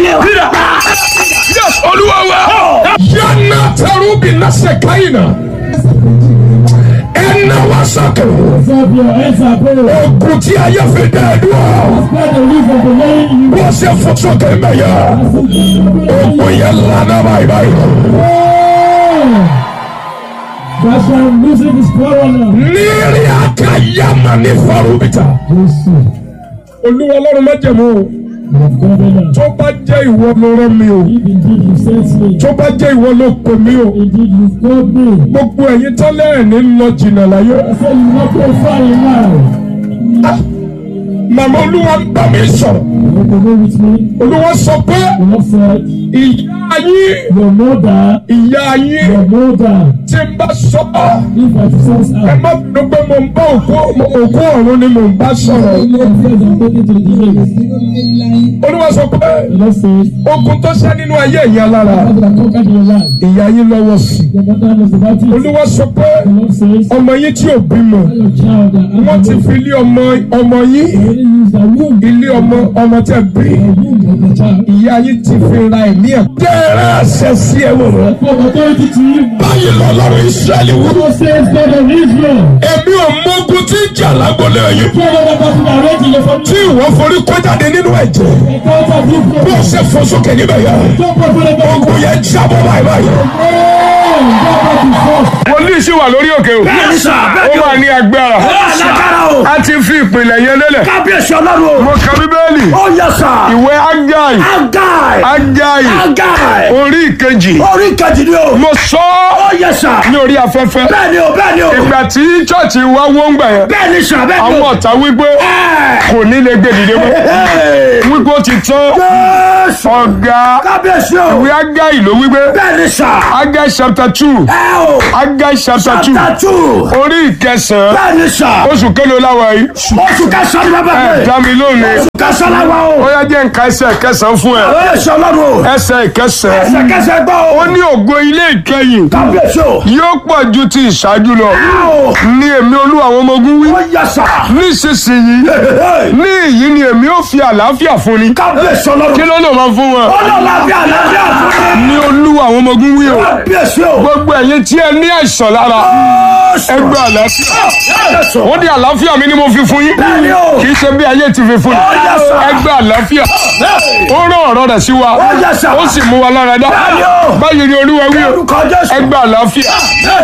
ilé o. yes olúwa wa. yánà tẹrúbì náṣẹ káyìnà ẹnà wá sọkè Up your hands up, oh. ogun tí ayé fi dá ẹ dúró Spread the leaf of the lane. You bó ṣe fò sókè mẹyà ogun yẹn lànà báyìí báyìí. That's why I'm losing this power now. nírí àkàyàmà ní farubita. Jesus. olúwa ọlọ́run májẹ̀mú o My covenant. tó bá jẹ́ ìwọ ló rán mi o If indeed you sent me, tó bá jẹ́ ìwọ ló pè mí o indeed you've called me. gbogbo ẹ̀yin tọ́lẹ̀ ẹ̀ ní lọ jìnnà láyé. I said you not go far in life. màmá olúwa ń bá mi sọ̀rọ̀ You want to go with me? olúwa sọ pé The Lord said, ìyá yín Your mother, ìyá yín your mother, tí ń bá sọ ọ́ if I sense ẹ her, má bínú pé mo ń bá òkú òkú ọ̀run ni mo ń bá sọ̀rọ̀ the Lord says I'm taking to the grave. olúwa sọ pé The Lord says, ogun tó ṣẹ́ nínú ayé ìyá lára I'm going to conquer your life. ìyá yín lọ́wọ́ sí Your mother knows about it. olúwa sọ pé The Lord says, ọmọ yín tí ò bímọ Your child that wọ́n has ti the fi ilé ọmọ ọmọ yín already used the womb, ilé ọmọ ọmọ tẹ bí the womb of the child. ìyá yín ti fi ra ẹ̀mí ẹ̀. jẹ́rẹ́ àṣẹ sí ẹ wò rẹ̀. For authority to you. báyìí lọ́lọ́run ìṣẹ́lẹ̀ wò. God says, God of Israel, èmi ò mógun tí ń jà lágbọ́lẹ̀ yìí. tell them about the arranging of tí ìwọ forí kó jáde nínú ẹ̀jẹ̀. encounter this bó God. o ṣe fò sókè níbẹ̀ yẹn. Don't go for the God. ogun yẹn jábọ̀ báyìí báyìí. wòlíì sì wà lórí òkè o. bẹ́ẹ̀ni sà ó bẹ́ẹ̀ni o. wà ní agbára. ó lágbára o. a ti fi ìpìlẹ̀ yẹn lélẹ̀. kábíyèsí ọlọ́run o. mo ka bíbélì. ó yẹ sà. ìwé agai. agai. agai. agai. orí ìkejì. orí kejì ni o. mo sọ ó ọ́ yẹ sà. ní orí afẹ́fẹ́. bẹ́ẹ̀ni o bẹ́ẹ̀ni o. ìgbà tí chọ́ọ̀chì wa wó ń gbà yẹn. bẹ́ẹ̀ni sà bẹ́ẹ̀ni àwọn o. ọ̀tá wípé Ẹ́ẹ̀. kò ní lè gbé dìde mọ́. Ẹ́ẹ̀. wípé ó ti tán. Jésù. ọ̀gá kábíyèsí o. ìwé agai ló wípé. bẹ́ẹ̀ni sà. agai chapter two. ẹ o. agai chapter two. tatu. orí ìkẹsàn-án. bẹ́ẹ̀ni sà. oṣù kélòó láwa yìí. oṣù kẹsàn-án ni bàbá ẹ mi. dá mi lónìí. oṣù kẹsàn-án la wa o. ó yá jẹ́ nǹkan ẹsẹ̀ kẹsàn-án fún ẹ. ó yẹ sọ ọlọ́run o. ẹsẹ̀ ìkẹsàn-án. ẹsẹ̀kẹsẹ̀ gbọ́ o. ó ní ògo ilé ìkẹyìn kábíyèsí o. yóò pọ̀ ju ti ìṣáájú lọ. ẹ o. ní èmi olúwa àwọn ọmọ ogun wí. ó yẹ sà. nísinsìnyí ní èyí ni èmi ó fi àlàáfíà fún ni. kábíyèsí ọlọ́run. kí ló lè máa fún wọn. ọlọ́lábíà lábíà fún mi. ní olúwa àwọn ọmọ ogun wí o. kábíyèsí o. gbogbo ẹ̀yin tí ẹ ní àìsàn lára ẹ gba àlàáfíà. ó ní àlàáfíà mi ni mo fi fún yín. bẹ́ẹ̀ni o. kì í ṣe bí ayé ti fi fún Ó yẹ ni. sà. ẹ gba àlàáfíà. ó rán ọ̀rọ̀ rẹ̀ sí wa. Ó yẹ sà. ó sì mú wa lára dá. Bẹ́ẹ̀ni o. báyìí ni olúwa wí o. orúkọ jésù. ẹ gba àlàáfíà.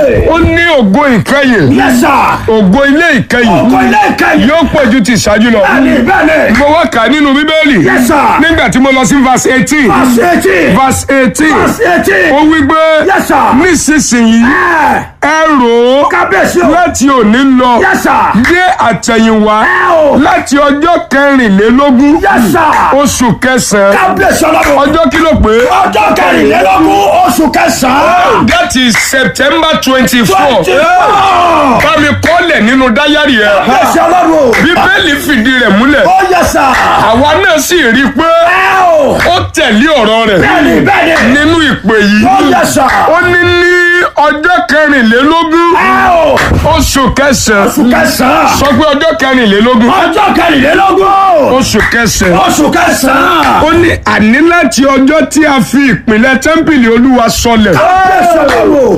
ó ní ògo ìkẹyìn. yẹ sà. ògo ilé ìkẹyìn. ọkọ ilé ìkẹyìn. yóò pọ̀ ju ti ìṣáájú lọ. bẹ́ẹ̀ni bẹ́ẹ̀ni. mo wá kà á nínú bíbélì. Yes, sir. nígbà tí mo lọ sí verse eighteen. Fásitì. verse eighteen. Fásitì. ó wí pé Yes, sir. nísinsìnyí Ẹ ẹ rò ó kábíyèsí o. láti òní lọ Yes, sir. dé àtẹ̀yìnwá Ẹ o. láti ọjọ́ kẹrìnlélógún Yes, sir. oṣù kẹsàn-án kábíyèsí ọlọ́run. ọjọ́ kí ló pé ọjọ́ kẹrìnlélógún oṣù kẹsàn-án. that is September twenty four twenty four. bá mi kọ́lẹ̀ nínú dáyàrí ẹ̀ kábíyèsí ọlọ́run. bíbélì fìdí rẹ̀ múlẹ̀ ó yẹ sà. àwa náà sì rí i pé ẹ o. ó tẹ̀lé ọ̀rọ̀ rẹ̀ bẹ́ẹ̀ni bẹ́ẹ̀ni. nínú ìpè yìí ó yẹ sà. ó ní ní ọjọ́ kẹrìnlélógún ẹ o. oṣù kẹsàn-án oṣù kẹsàn-án. sọ pé ọjọ́ kẹrìnlélógún ọjọ́ kẹrìnlélógún. oṣù kẹsàn-án oṣù kẹsàn-án. ó ní àní láti ọjọ́ tí a fi ìpìlẹ̀ tẹ́ḿpìlì olúwa sọlẹ̀ kábíyèsí ọlọ́run.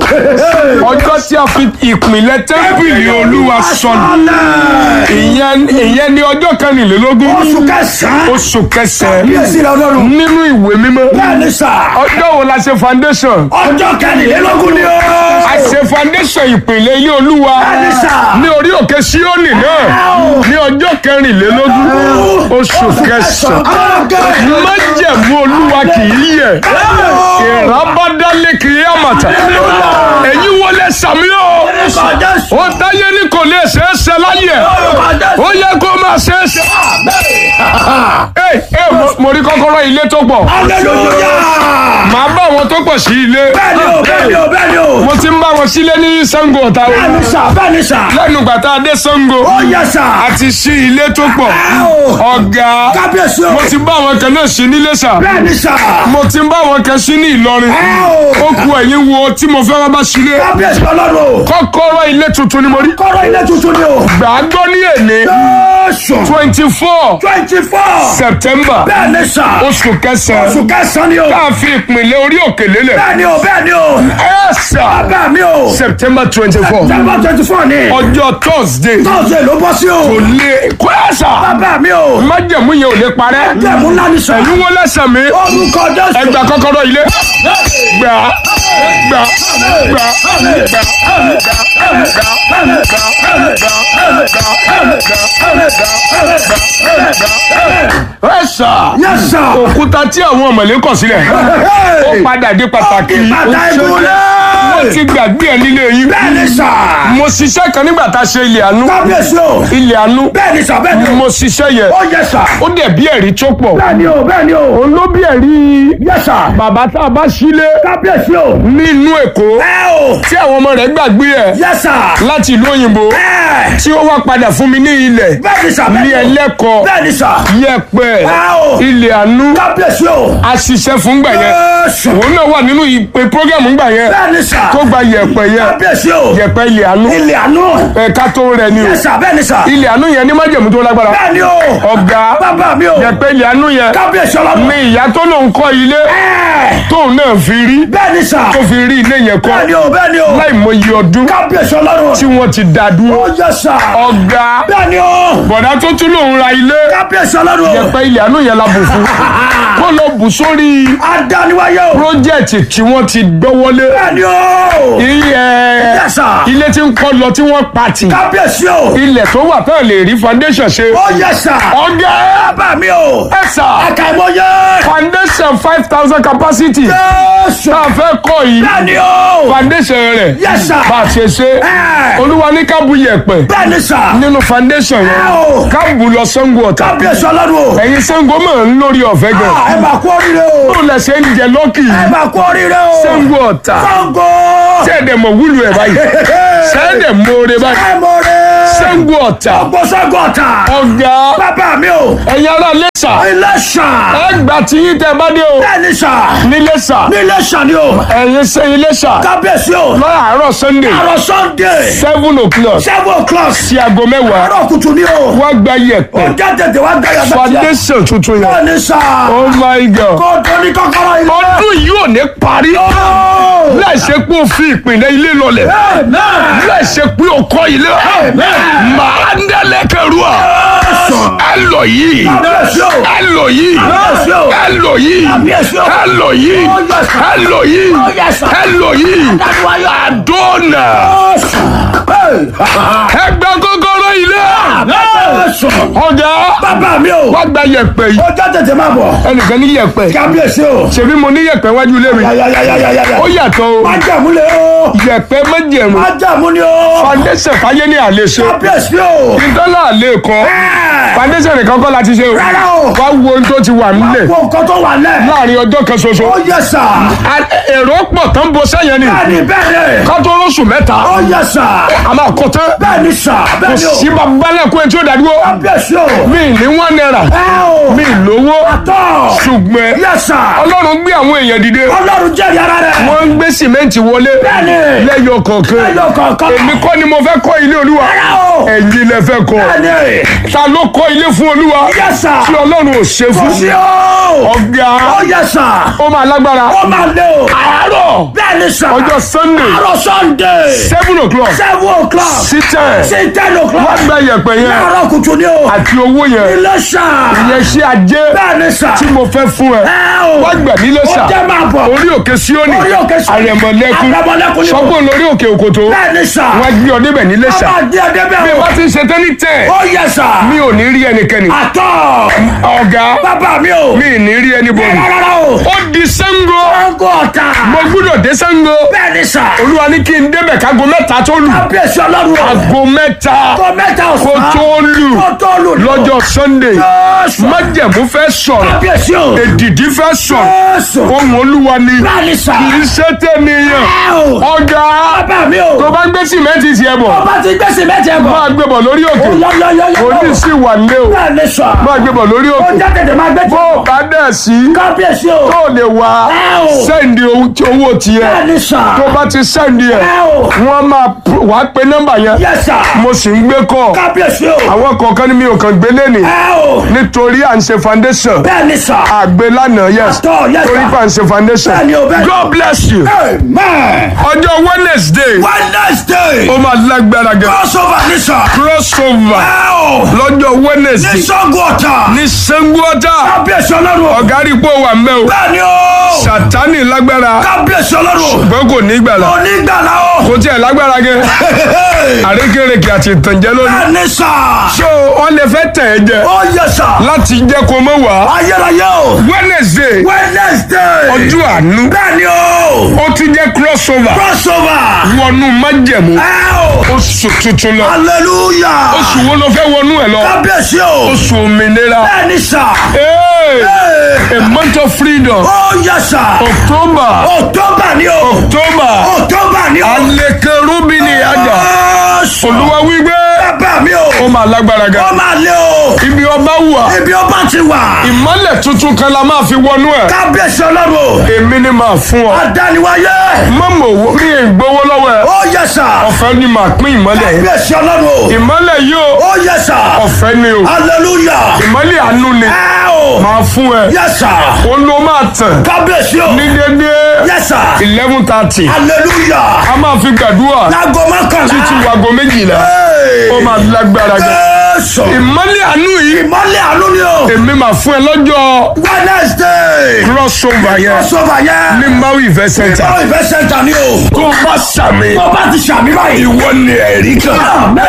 ọjọ́ tí a fi ìpìlẹ̀ tẹ́ḿpìlì olúwa sọlẹ̀ ìyẹn ìyẹn ní ọjọ́ kẹrìnlélógún oṣù kẹsàn-án. oṣù kẹsàn-án kábíyèsí ọlọ́run. nínú ìwé mímọ́ bẹ́ẹ̀ni sà. ọjọ́ wo la ṣe foundation ọjọ́ kẹrìnlélógún ni ó. a ṣe foundation ìpìlẹ̀ ilé olúwa bẹ́ẹ̀ni sà. ní orí òkè síónì náà ní ọjọ́ kẹrìnlélógún oṣù kẹsàn-án májẹ̀mú olúwa kì í yẹ̀ ìrábádálé kì í àmàtà èyí wọlé sàmí o ó táyé ní kò lè ṣeé ṣe láyé ó yẹ kó máa ṣeé ṣe. ẹ ẹ mo- mo rí kọ́kọ́rọ́ ilé tó pọ̀ màá bá àwọn tó pọ̀ sí ilé mo ti ń bá wọn sílé ní Ṣàngó Ọ̀tà o lẹ́nu gbàtà dé Ṣàngó àti sí ilé tó pọ̀ ọ̀gá mo ti bá àwọn kan náà sí nílé sà mo ti ń bá àwọn kan sí ní Ìlọrin ó ku ẹ̀yìn wo tí mo fẹ́ wá bá sílé kọ́kọ́rọ́ ilé tuntun ni mo rí Kọ́rọ̀ ilé tuntun ni o. gbàgbọ́ ní èlé Jésù. twenty four Twenty four. september bẹ́ẹ̀ ni sà. oṣù kẹsàn-án oṣù kẹsàn-án ni o. tá a fi ìpínlẹ̀ orí òkè lélẹ̀ bẹ́ẹ̀ ni o bẹ́ẹ̀ ni o. ẹ sà bàbá mi o. september twenty four september twenty four ni. ọjọ́ thursday tọ́sídẹ̀ẹ́ ló bọ́ sí o. kò lè kó ẹ sà bàbá mi o. májẹ̀mú yẹn ò lè parẹ́ jẹ̀mú ńlá ni sà. ẹ̀yin wọ́n lẹ́sẹ̀ mi orúkọ jésù. ẹgbà kọ́kọ́rọ́ ilé gbà gbà gbà gbà ẹ sà yes sir. òkúta tí àwọn ọmọlé kọ̀ sílẹ̀ ó padà dé pàtàkì bàtà wọ́n ìbúlẹ̀. ti gbàgbé ẹ̀ nílé yín bẹ́ẹ̀ ni sà. mo ṣiṣẹ́ kan nígbà tá a ṣe ilé àánú kábíyèsí o. ilé àánú bẹ́ẹ̀ ni sà bẹ́ẹ̀ ni o. mo ṣiṣẹ́ yẹn ó yẹ sà. ó dẹ̀ bí ẹ̀rí tó pọ̀ bẹ́ẹ̀ ni o bẹ́ẹ̀ ni o. òun ló bí ẹ̀rí yẹ sà. bàbá tá a bá sílé kábíyèsí o. nínú èkó ẹ o. tí àwọn ọmọ rẹ̀ gbàgbé ẹ̀ yẹ sà. láti ìlú òyìnbó ẹ. tí ó wá padà fún mi ní ilẹ̀ bẹ́ẹ̀ ni sà bẹ́ẹ̀ ní ni o. ẹlẹ́kọ̀ọ́ bẹ́ẹ̀ ni sà. yẹpẹ̀ ẹ o. ilé àánú kábíyèsí o. a ṣiṣẹ́ fún gbà yẹn Jésù. òun náà wà nínú ìpè prógámù gbà yẹn bẹ́ẹ̀ ni sà. tó gba yẹpẹ̀ yẹn kábíyèsí o. yẹpẹ̀ ilé àánú ilé àánú. ẹ̀ka tó rẹ̀ ni o yẹ sà bẹ́ẹ̀ ni sà. ilé àánú yẹn ní májẹ̀mú tó lágbára bẹ́ẹ̀ ni o. ọ̀gá bàbá mi o. yẹpẹ̀ ilé àánú yẹn kábíyèsí ọlọ́run. ní ìyá tó lòun kọ́ ilé ẹ. tóun náà fi rí bẹ́ẹ̀ ni sà. tó fi rí ilé yẹn kọ́ bẹ́ẹ̀ ni o bẹ́ẹ̀ ni o. láì mọye ọdún kábíyèsí ọlọ́run. tí wọ́n ti dá dúró ó yẹ sà. ọ̀gá bẹ́ẹ̀ ni o. bọ̀dá tó tún lòun ra ilé kábíyèsí ọlọ́run. yẹpẹ̀ ilé àánú yẹn la bù fún kó lọ bù sórí adániwáyé o. pírójẹ́tì tí wọ́n ti gbọ́wọ́lé bẹ́ẹ̀ ni o. iye yẹ sà. ilé tí ń kọ́ lọ tí wọ́n pàtì kábíyèsí o. ilẹ̀ tó wà tán lè rí foundation ṣe ó yẹ sà. ọ̀gá bàbá mi o. ẹ̀sà àkàìmọye. foundation five thousand capacity Jésù. tá a fẹ́ kọ́ yìí bẹ́ẹ̀ ni o. foundation rẹ̀ Yes, sir. bá a ṣe ṣe Ẹ. olúwa ní kábù yẹ̀pẹ̀ bẹ́ẹ̀ ni sà. nínú foundation Ẹ o. yẹn kábù lọ Ṣàngó Ọ̀tà kábíyèsí ọlọ́run o. ẹ̀yin Ṣàngó mọ̀ ń lórí ọ̀fẹ́ gan Ah, ẹ máa kú oríire o. bó lẹ ṣe ń jẹ lọ́kì ẹ máa kú oríire o. Ṣàngó Ọ̀tà Ṣàngó. tẹ́ẹ̀dẹ̀ mọ̀ wúlò ẹ̀ báyìí tẹ́ẹ̀dẹ̀ mọ̀ọ́rẹ́ báyìí ẹ mọ̀ rẹ̀. Ṣàngó Ọ̀tà ọgbọ́n Ṣàngó Ọ̀tà. ọ̀gá bàbá mi o. ẹ̀yin ará Iléṣà ilé ṣà. ẹ gbà tí yín tẹ́ bá dé o bẹ́ẹ̀ ni sà. níléṣà nílé ṣà ni o. ẹ̀yin ṣe Iléṣà kábíyèsí o. láàárọ̀ Sunday àrò Sunday. seven o'clock seven o'clock. sí aago mẹ́wàá àárọ̀ kùtù ni o. wá gba ó yẹ̀pẹ̀ jẹ́ tètè wá gbẹ̀yà bẹ́ẹ̀ foundation tuntun yẹn bẹ́ẹ̀ ni sà. oh my god kó tó ní kọ́kọ́rọ́ ilé. ọdún yìí ò ní parí Oh! láì ṣe pé o fi ìpìlẹ̀ ilé lọlẹ̀ Amen. láì ṣe pé o kọ́ ilé màá ń dẹ́lẹ̀ kẹrù à ẹ lọ yìí Kábíyèsí o. ẹ lọ yìí Kábíyèsí o. ẹ lọ yìí Kábíyèsí o. ẹ lọ yìí Oh, yes, sir. ẹ lọ yìí Oh, yes, sir. ẹ lọ yìí Adániwáyé. àdónà ẹ gba kọ́kọ́rọ́ ilé ọ̀gá Bàbá mi o. wá gba yẹ̀pẹ̀ yìí Ó jẹ́ tètè máa bọ̀. ẹnìkan ní yẹ̀pẹ̀ Kábíyèsí o. ṣebí mo ní yẹ̀pẹ̀ wájú ilé mi Yàyàyàyàyàyà. ó yàtọ̀ o Májàmú le o. yẹ̀pẹ̀ méjèèmù Májàmú ni o. foundation fàyè ní àlè ṣe Kábíyèsí o. ìdọ́là àlè kan Ẹ. foundation nìkan kọ́ láti ṣe o Rárá o. wá wo ohun tó ti wà nílẹ̀ Wo nǹkan tó wà lẹ̀. láàrin ọjọ́ kan ṣoṣo Ó yẹ sà. A- èrò pọ̀ tán bo sẹ́yìn ni Bẹ́ẹ̀ni bẹ́ẹ̀ni. ká tó lóṣù mẹ́ta Ó yẹ sà. a máa kọ́ tán Bẹ́ẹ̀ni sà. kò Bẹ́ẹ̀ni o. sí babalẹ́kùn ẹni tí ó dàdúró Kábíyèsí o. mi ní wọ́n náírà Ẹ o. mi lówó Tọ́. ṣùgbọ́n Yẹ sà. ọlọ́run gbé àwọn èèyàn dìde Ọlọ́run jẹ́rìí ara rẹ̀. wọ́n ń gbé sìmẹ́ǹtì wọlé Bẹ́ẹ̀ni. lẹ́yọ kọ̀ọ̀kan Ẹyọ kọ̀ọ̀kan. èmi kọ́ ni mo fẹ́ kọ́ ilé olúwa Rárá o. ẹ̀yin lẹ fẹ́ kọ́ Bẹ́ẹ̀ni. ta ló kọ́ ilé fún olúwa Yẹ sà. tí ọlọ́run ò ṣe Kò fún sí o. ọ̀gá Ó yẹ sà. ó máa lágbára Ó máa lé o. àárọ̀ Bẹ́ẹ̀ni sà. ọjọ́ sunday Àárọ̀ Sunday. seven o'clock Seven o'clock. sí ten Sí ten o'clock. wọ́n gba yẹ̀pẹ̀ yẹn Láàárọ̀ kùtù ni o. àti owó yẹn Ilé sà. ìyẹn ṣe ajé Bẹ́ẹ̀ni sà. tí mo fẹ́ fún ẹ Ẹ o. wọ́n gbà nílé sà Ó jẹ́ máa bọ̀. orí òkè síónì Orí òkè Síónì. àrẹ̀mọ̀lẹ́kùn Àrẹ̀mọ̀lẹ́kùn ni o. sọ́gbọ̀n lórí òkè òkòtó Bẹ́ẹ̀ni sà. wọ́n gbé ọ débẹ̀ nílé Ó sà máa di ẹdẹ bí bẹ́ẹ̀ o. wọ́n ti ṣe tán ní tẹ̀ Ó yẹ sà. mi ò ní rí ẹnikẹ́ni Àtọ̀. ọ̀gá Bàbá mi o. mi ì ní rí ẹnibọ̀dì Rárá o. ó di Ṣàngó Ṣàngó Ọ̀tà. mo gbúdọ̀ dé Ṣàngó Bẹ́ẹ̀ni sà. olúwa ní kí n débẹ̀ kágo mẹ́ta tó lù Kábíyèsí ọlọ́run o. aago mẹ́ta Kó mẹ́ta kó ọ̀sán. tó lù Kó tó lù. lọ́jọ́ Sunday Jésù. májẹ̀mú fẹ́ sọ̀rọ̀ Kábíyèsí o. èdìdí fẹ́ sọ̀rọ̀ Jésù. ohun olúwa ni Bẹ́ẹ̀ni sà. kì í ṣe tẹ̀míyàn Ẹ o. ọ̀gá Bàbá mi o. tó bá gbé sìmẹ́ǹtì tiẹ̀ bọ̀ Ọba ti gbèsè mẹ́tẹ̀ bọ̀. máa gbé bọ̀ lórí òkè Yọ́yọ́yọ́yọ́. òní sì wà lé o Bẹ́ẹ̀ni sà. máa gbé bọ̀ lórí Ó òkè jẹ́ tètè máa gbé bó tí. o bá dẹ̀ sí Kábíyèsí o. o. tó o lè wá Ẹ o. sẹ́ndì owó tiẹ̀ Bẹ́ẹ̀ni sà. tó bá ti sẹ́ndì ẹ̀ Ẹ o. wọ́n máa pr- wàá pe nọ́mbà yẹn Yes sir. mo sì ń gbé kọ́ Kábíyèsí o. àwọn kọ̀ọ̀kan ni mi ò kàn gbé lẹ́nìí Ẹ o. nítorí à ń ṣe foundation Bẹ́ẹ̀ni sà. àgbé lánàá yes Àtọ̀, yes, torí sir. pé à ń ṣe foundation Bẹ́ẹ̀ni o, bẹ́ẹ̀ni. God bless you Amen. ọjọ́ Wednesday Wednesday. ó máa lágbára gan Crossover ní sà. crossover Ẹ o. lọ́jọ́ Ní Wednesday Sango Ọ̀tà. ní sanguota Kábíyèsí ọlọ́run. ọ̀gá rí pé ó wà mẹ́ o Bẹ́ẹ̀ni o. sátánì lágbára Kábíyèsí ọlọ́run. ṣùgbọ́n kò ní gbàlà Onígbàlà o. kò tiẹ̀ lágbára gan àrékèrèkè àti ìtànjẹ lónìí Bẹ́ẹ̀ni sà. so wọ́n lè fẹ́ tẹ̀ ẹ́ jẹ Ó yẹ sà. láti jẹ́ kó mọ̀ wá Ayérayé o. Wednesday Wednesday. ọjọ́ àánú Bẹ́ẹ̀ni o. ó tún jẹ́ crossover Crossover. wọnú májẹ̀mú Ẹ o. oṣù tuntun lọ Hallelujah. oṣù wo ló fẹ́ wọnú ẹ̀ lọ Kábíyèsí o. oṣù òmìnira Bẹ́ẹ̀ni sà. Hey! Ee. a month of freedom Ó yẹ sà. October October ni o. October October ni o. alekerubi ni ada Jésù. olúwa wípé Bàbá mi o. ó máa lágbára Ó gan máa lé o. ibi ọba wà Ibi ọba ti wà. ìmọ́lẹ̀ tuntun kan la máa fi wọnú ẹ̀ Kábíyèsí ọlọ́run. èmi ni màá fún ọ Adániwáyé. mọ́mọ́ owó mi ì gbowó lọ́wọ́ ẹ̀ Ó yẹ sà. ọ̀fẹ́ ni màá pín ìmọ́lẹ̀ yìí Kábíyèsí ọlọ́run. ìmọ́lẹ̀ yìí ó Ó yẹ sà. ọ̀fẹ́ ni o Hallelujah. ìmọ́lẹ̀ àánú ni Ẹ o. màá fún ẹ Yẹ sà. ó ló máa tàn Kábíyèsí o. ní dédé Yẹ sà. eleven thirty Hallelujah. a máa fi gbàdúrà Láago mọ́kànlá. títí wago méjìlá Hey. ó máa lágbára gan Jésù. ìmọ́lẹ̀ àánú yìí Ìmọ́lẹ̀ àánú ni o. èmi máa fún ẹ lọ́jọ́ Wednesday. crossover yẹn Crossover yẹn. ní maui event center Ìbáwọ̀ ìfẹ́ sẹ́ńtà ni o. tó bá sàmì Tó bá ti ṣàmì báyìí. ìwọ ni ẹ̀rí kan Àmín